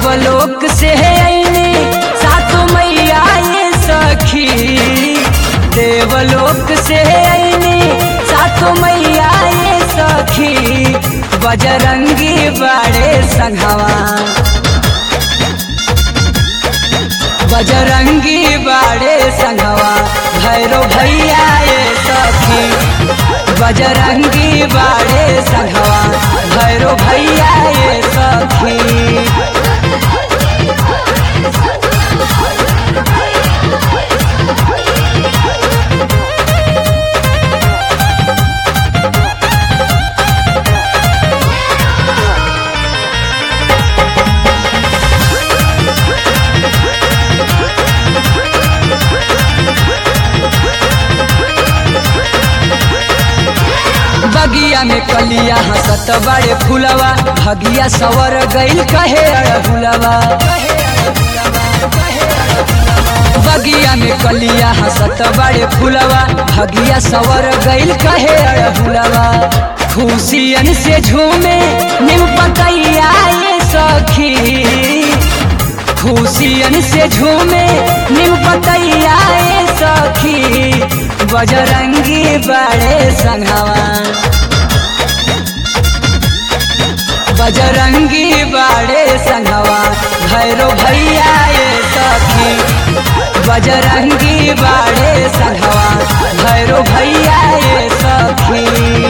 देवलोक से अइनी सातो मैया ये सखी देवलोक से अइनी सातो मैया ये सखी बजरंगी बाड़े संघवा बजरंगी बाड़े संघवा भैरो भैया ये सखी बजरंगी बाड़े संघवा भैरो भैया ये सखी बगिया में कलिया हंसत बड़े फुलवा भगिया सवर गइल कहे अड़हुलवा बगिया में कलिया हंसत बड़े फुलवा भगिया सवर गइल कहे अड़हुलवा खुशियन से झूमे निम पतैया ये सखी खुशियन से झूमे निम पतैया ये सखी बजरंगी बड़े संघवा बजरंगी बड़े संघवा भैरो भैया ये सखी बजरंगी बड़े संघवा भैरो भैया ये सखी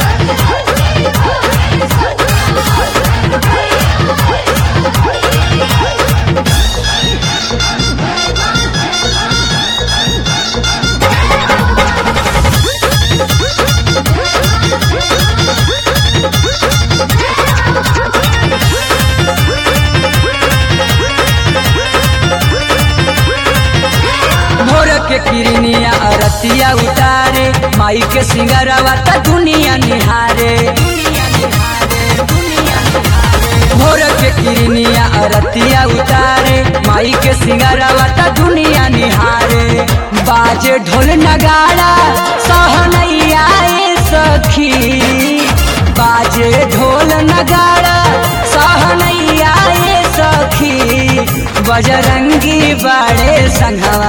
भोर के किरनिया अरतिया उतारे माई के सिंगरवा त दुनिया निहारे भोर के किरनिया अरतिया उतारे माई के सिंगरवा त दुनिया निहारे बाजे ढोल नगाड़ा सहनैया ए सखी बाजे ढोल नगाड़ा सहनैया ए सखी बजरंगी बड़े संघवा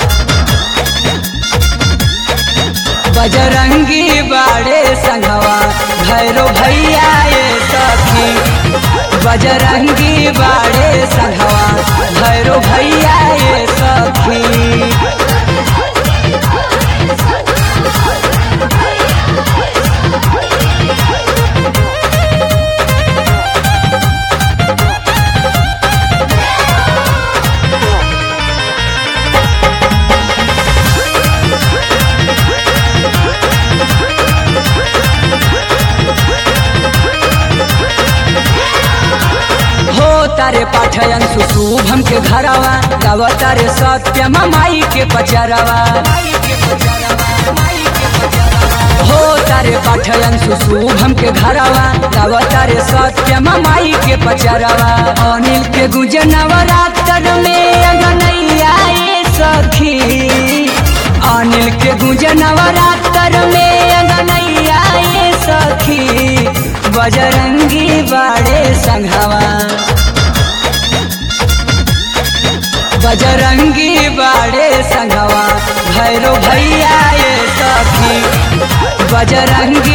बजरंगी बड़े संघवा भैरो भैया ये सखी बजरंगी बड़े संघवा भैरो भैया ये सखी हो तारे पाठयन सुशुभम के घरवा गाव तारे सत्यम माई के पचरवा हो तारे पाठयन सुशुभम के घरवा गाव तारे सत्यम माई के पचरवा अनिल के गुजनवा रातर में अगनैया ये सखी अनिल के गुजनवा रातर में अगनैया ये सखी बजरंगी बड़े संघवा बजरंगी बड़े संघवा भैरो भैया ये सखी बजरंगी